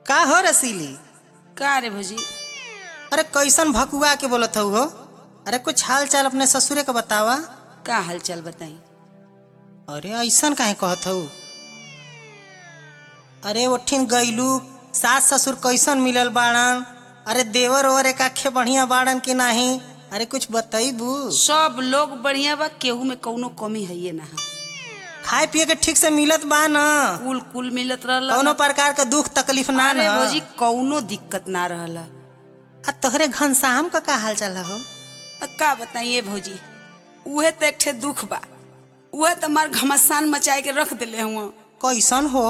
का हो रसीली का रे भौजी अरे कैसन भकुआ के बोलत हऊ हो अरे कुछ हाल चाल अपने ससुरे के बतावा का हाल चाल बताई अरे ऐसन काहे कहत हऊ अरे ओठिन गईलू सास ससुर कैसन मिलल बाड़न अरे देवर ओवर एक आखे बढ़िया बाड़न कि नाही अरे कुछ बतईबू सब लोग बढ़िया बा केहू में कौनो कमी है ना है खाए पिए के ठीक से मिलत बा न कुल कुल मिलत रहल कौनो प्रकार के दुख तकलीफ ना अरे न भौजी कौनो दिक्कत ना रहल आ तोहरे घनश्याम का का हाल चाल हो अब का बताइए भौजी उहे तो एक ठे दुख बा उहे तो हमार घमसान मचाए के रख दिले हुआ कैसन हो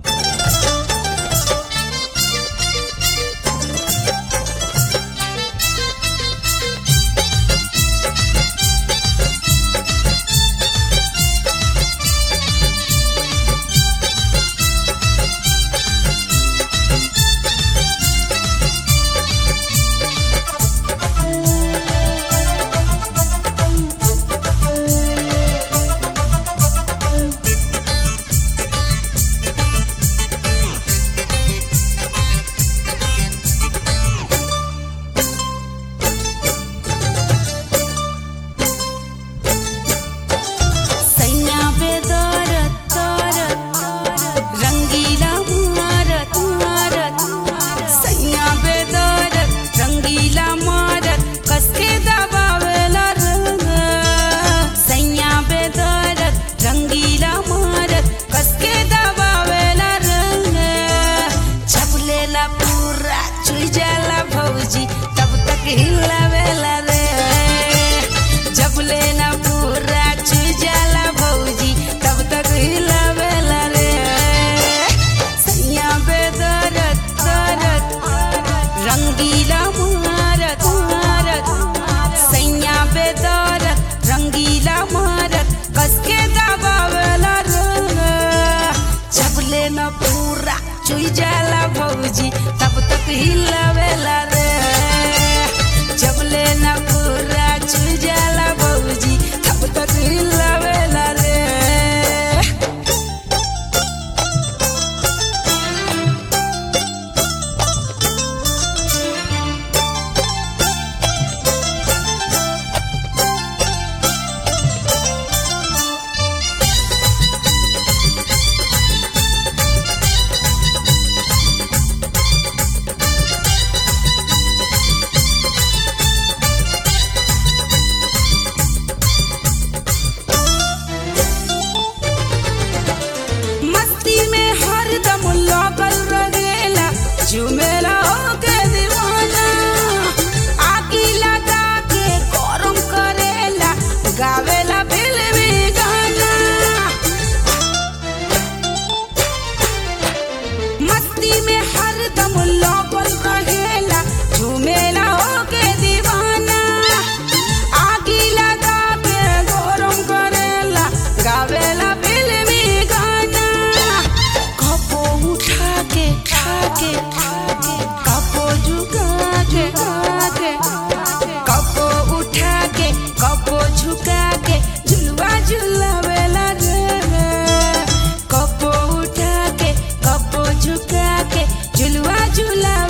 सैया बेदरत तरत रंगीला मारत मारत सैया बेदरत रंगीला मारत कसके दबावेला रंग सैया बेदरत रंगीला मारत कसके दबावेला रंग छपलेला पूरा चुई जाला भौजी तब तक हिलावेला रे जब लेना पूरा चुई जाला भौजी तब तक हिलावेला रे सैया बेदरत करत रंगीला मारत मारत सैया बेदरत रंगीला मारत कसके दबावेला रंग जब लेना पूरा चुई जाला भौजी तब तक हिलावेला रे जब लेना पूरा चुई जाला भौजी तब तक हिलावेला रे मस्ती में हरदम लगल रहेला झुमेला होके दीवाना आगी लगा के गरम करेला गावेला फिल्मी गाना मस्ती में हरदम लगल रहेला झुमेला होके दीवाना आगी लगा के गरम करेला गावेला फिल्मी गाना कपो उठा के खा के कपो झुका के के कपो उठा के कपो झुका के झुलवा झुलावेला रे कपो उठा के कपो झुका के झुलवा झुलावेला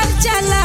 चला